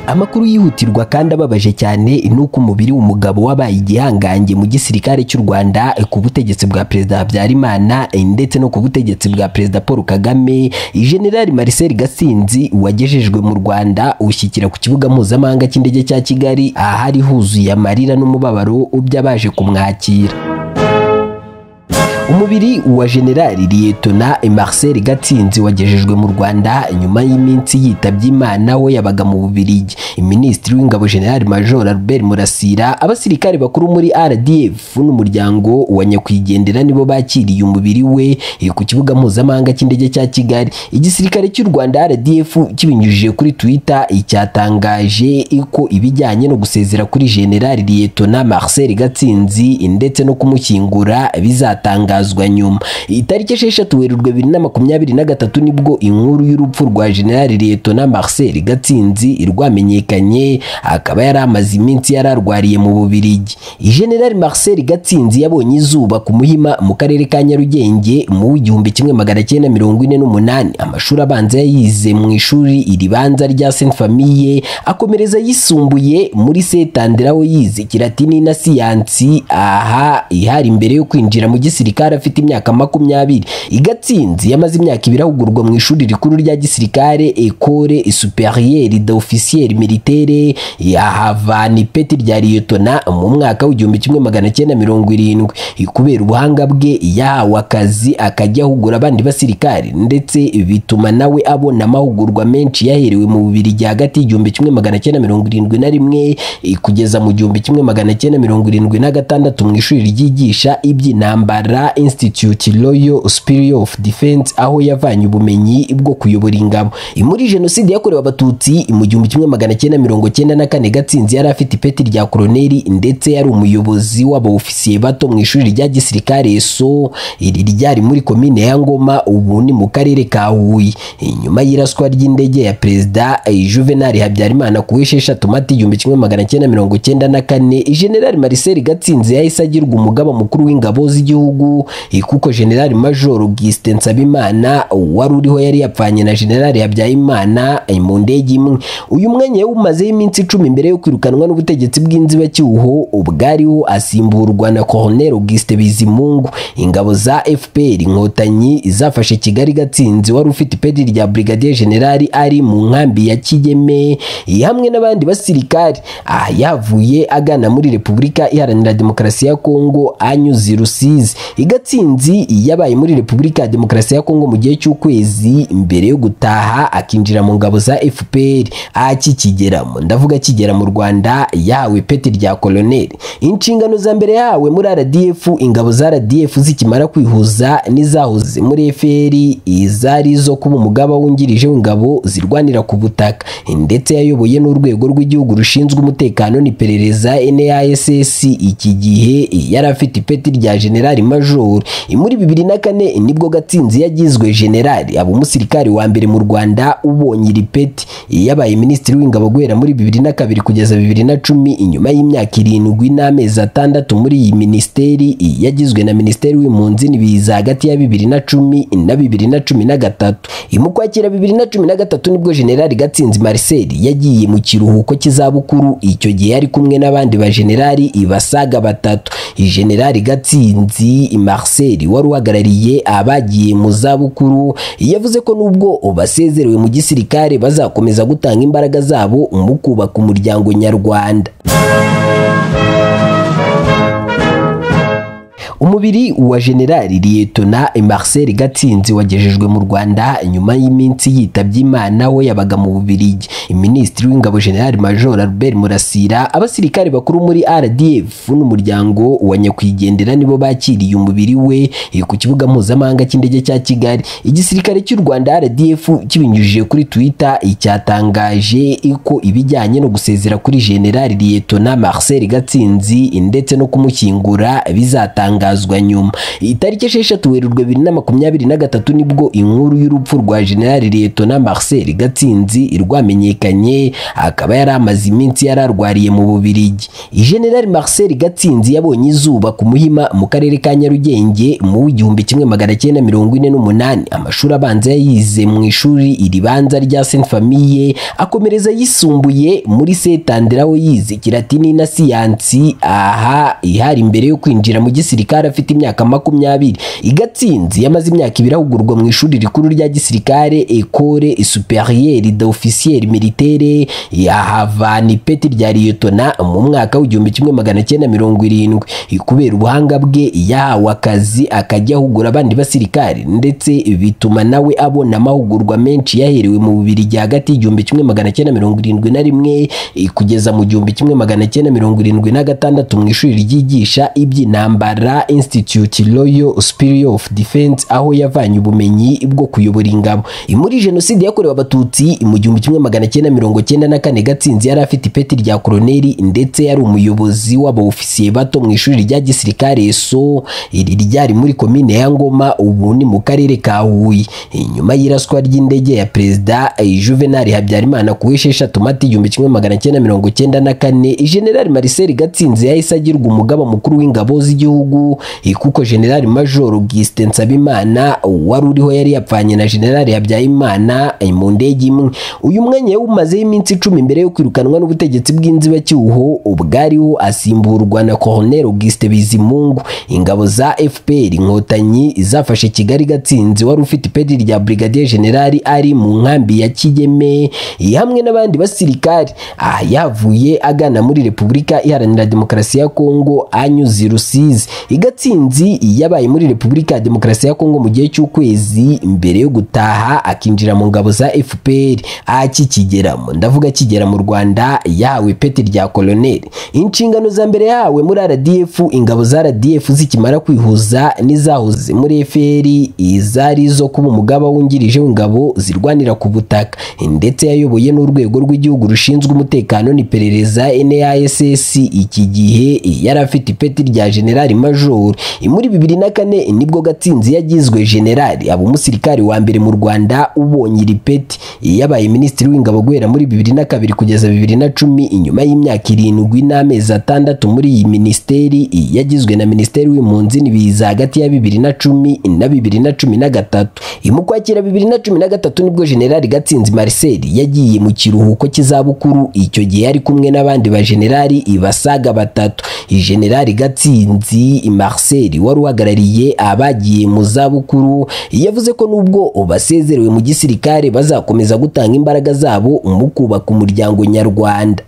amakuru yihutirwa kandi ababaje cyane ni uko umubiri w'umugabo wabaye igihangange mu gisirikare cy'u Rwanda ku butegetsi bwa Perezida Habyarimana ndetse no ku butegetsi bwa Perezida Paul Kagame General Marcel Gatsinzi wagejejwe mu Rwanda ushyikira ku kibuga mpuzamahanga cy'indege cya Kigali ahari huzuye amarira n'umubabaro by'abaje kumwakira umubiri wa generali liyetona marcel gatsinzi wagejejwe mu rwanda nyuma y'iminsi yitabye imana we yabaga mu bubirigi minisitiri w'ingabo generali major albert murasira abasirikare bakuru muri rdf n'umuryango wa nyakwigendera nibo bakiriye umubiri we ku kibuga mpuzamahanga cy'indege cya kigali igisirikare cy'u rwanda rdf kibinyujije kuri twitter cyatangaje ko ibijyanye no gusezera kuri generali liyetona marcel gatsinzi ndetse no kumushyingura bizatangazwa bitangazwa nyuma itariki esheshatu werurwe bibiri na makumyabiri na gatatu nibwo inkuru y'urupfu rwa generali liyetona marcel gatsinzi rwamenyekanye akaba yari amaze iminsi yararwariye mu bubirigi generali marcel gatsinzi yabonye izuba ku muhima mu karere ka nyarugenge mu w'igihumbi kimwe magana cyenda mirongo ine n'umunani amashuri abanza yayize mu ishuri iribanza rya saint famille akomereza yisumbuye muri setandera aho yize kiratini na siyansi aha ihari imbere yo kwinjira mu gisirikare afite imyaka makumyabiri igatsinzi yamaze imyaka ibiri ahugurwa mu ishuri rikuru rya gisirikare ecole superiere d'officier militaire yahava ni ipeti rya liyetona mu mwaka w'igihumbi kimwe magana cyenda mirongo irindwi kubera ubuhanga bwe yahawe akazi akajya ahugura abandi basirikare ndetse bituma nawe abona amahugurwa menshi yaherewe mu bubiri rya hagati y'igihumbi kimwe magana cyenda mirongo irindwi na rimwe kugeza mu gihumbi kimwe magana cyenda mirongo irindwi na gatandatu mu ishuri ryigisha iby'intambara Institute Royal Superior of Defense aho yavanye ubumenyi bwo kuyobora ingabo muri jenoside yakorewe abatutsi mu gihumbi kimwe magana cyenda mirongo cyenda na kane Gatsinzi yari afite ipeti rya koroneri ndetse yari umuyobozi w'abaofisiye bato mu ishuri rya gisirikare so iri ryari muri komine ya Ngoma ubu ni mu karere ka Huye inyuma y'iraswa ry'indege ya Perezida Juvenal Habyarimana ku wesheshatu Mata igihumbi kimwe magana cyenda mirongo cyenda na kane General Marcel Gatsinzi yahise agirwa umugaba mukuru w'ingabo z'igihugu kuko generali majoro Gisite Nsabimana wari uriho yari yapfanye na generali Habyarimana mu ndege imwe uyu mwanya yawumazeho iminsi icumi imbere yo kwirukanwa n'ubutegetsi bw'inzibacyuho ubwariho asimburwa na koronero Gisite Bizimungu ingabo za FPR inkotanyi zafashe Kigali Gatsinzi wari ufite ipeti rya brigadier generali ari mu nkambi ya Kigeme hamwe n'abandi basirikari aha yavuye agana muri Repubulika Iharanira Demokarasi ya Kongo anyuze i Rusizi Gatsinzi yabaye muri Repubulika ya Demokarasi ya Kongo mu gihe cy'ukwezi mbere yo gutaha akinjira mu ngabo za FPR akikigeramo ndavuga akigera mu Rwanda yahawe ipeti rya koloneli inshingano za mbere yahawe muri RDF ingabo za RDF zikimara kwihuza n'izahoze muri FPR izari zo kuba umugaba wungirije w'ingabo zirwanira ku butaka ndetse yayoboye n'urwego rw'igihugu rushinzwe umutekano n'iperereza NASS iki gihe yari afite ipeti rya generali major muri bibiri na kane nibwo gatsinzi yagizwe generali aba umusirikari wa mbere mu rwanda ubonye iri peti yabaye minisitiri w'ingabo guhera muri bibiri na kabiri kugeza bibiri na cumi inyuma y'imyaka irindwi n'amezi atandatu muri iyi minisiteri yagizwe na minisiteri w'impunzi n'ibiza hagati ya bibiri na cumi na bibiri na cumi na gatatu mu kwakira bibiri na cumi na gatatu nibwo generali gatsinzi marcel yagiye mu kiruhuko cy'izabukuru icyo gihe yari kumwe n'abandi ba generali basaga batatu generali gatsinzi Marcel wari uhagarariye abagiye mu zabukuru yavuze ko nubwo basezerewe mu gisirikare bazakomeza gutanga imbaraga zabo mu kubaka umuryango nyarwanda umubiri wa generali liyetona marcel gatsinzi wagejejwe mu rwanda nyuma y'iminsi yitabye imana we yabaga mu bubirigi minisitiri w'ingabo generali major albert murasira abasirikare bakuru muri rdf n'umuryango wa nyakwigendera nibo bakiriye umubiri we ku kibuga mpuzamahanga cy'indege cya kigali igisirikare cy'u rwanda rdf kibinyujije kuri twitter cyatangaje ko ibijyanye no gusezera kuri generali liyetona marcel gatsinzi ndetse no kumushyingura bizatanga bitangazwa nyuma itariki esheshatu werurwe bibiri na makumyabiri na gatatu nibwo inkuru y'urupfu rwa generali liyetona marcel gatsinzi rwamenyekanye akaba yari amaze iminsi yararwariye mu bubirigi generali marcel gatsinzi yabonye izuba ku muhima mu karere ka nyarugenge mu w'igihumbi kimwe magana cyenda mirongo ine n'umunani amashuri abanza yayize mu ishuri iribanza rya saint famille akomereza yisumbuye muri setandera aho yize kiratini na siyansi aha ihari mbere yo kwinjira mu gisirikare afite imyaka makumyabiri igatsinzi yamaze imyaka ibiri ahugurwa mu ishuri rikuru rya gisirikare ecole superiere de officier militaire yahava ni ipeti rya liyetona mu mwaka w'igihumbi kimwe magana cyenda mirongo irindwi kubera ubuhanga bwe yahawe akazi akajya ahugura abandi basirikari ndetse bituma nawe abona amahugurwa menshi yaherewe mu bubirigi hagati y'igihumbi kimwe magana cyenda mirongo irindwi na rimwe kugeza mu gihumbi kimwe magana cyenda mirongo irindwi na gatandatu mu ishuri ryigisha iby'intambara institute royal superior of defense aho yavanye ubumenyi bwo kuyobora ingabo muri jenoside yakorewe abatutsi mu gihumbi kimwe magana cyenda mirongo cyenda na kane gatsinzi yari afite ipeti rya koroneri ndetse yari umuyobozi w'abaofisiye bato mu ishuri rya gisirikare so iri ryari muri komine ya ngoma ubu ni mu karere ka huye inyuma y'iraswa ry'indege ya perezida juvenali habyarimana ku w'esheshatu mata igihumbi kimwe magana cyenda mirongo cyenda na kane generali mariseli gatsinzi yahise agirwa umugaba mukuru w'ingabo z'igihugu kuko generali major augustin nsabimana wari uriho yari yapfanye na generali habyarimana mu ndege imwe uyu mwanya yawumazeho iminsi icumi mbere yo kwirukanwa n'ubutegetsi bw'inzibacyuho ubwariho asimburwa na colonel augustin bizimungu ingabo za fpr inkotanyi zafashe kigali gatsinzi wari ufite ipeti rya brigadier generali ari mu nkambi ya kigeme hamwe n'abandi basirikari aha yavuye agana muri repubulika iharanira demokarasi ya kongo anyuze i rusizi igatsinzi yabaye muri repubulika ya demokarasi ya kongo mu gihe cy'ukwezi mbere yo gutaha akinjira mu ngabo za fpr akikigeramo ndavuga akigera mu rwanda yahawe ipeti rya koloneli inshingano za mbere yahawe muri rdf ingabo za rdf zikimara kwihuza n'izahoze muri fpr izari zo kuba umugaba wungirije w'ingabo zirwanira ku butaka ndetse yayoboye n'urwego rw'igihugu rushinzwe umutekano n'iperereza NASS iki gihe yari afite ipeti rya generali major muri bibiri na kane nibwo gatsinzi yagizwe generali aba umusirikari wa mbere mu Rwanda ubonye iri peti yabaye minisitiri w'ingabo guhera muri bibiri na kabiri kugeza bibiri na cumi inyuma y'imyaka irindwi n'amezi atandatu muri iyi minisiteri yagizwe na minisiteri w'impunzi n'ibiza hagati ya bibiri na cumi na bibiri na cumi na gatatu imukwakira bibiri na cumi na gatatu nibwo generali gatsinzi Marcel yagiye mu kiruhuko cy'izabukuru icyo gihe yari kumwe n'abandi bajenerali basaga batatu generali gatsinzi Marcel wari uhagarariye abagiye mu zabukuru yavuze ko nubwo basezerewe mu gisirikare bazakomeza gutanga imbaraga zabo mu kubaka umuryango nyarwanda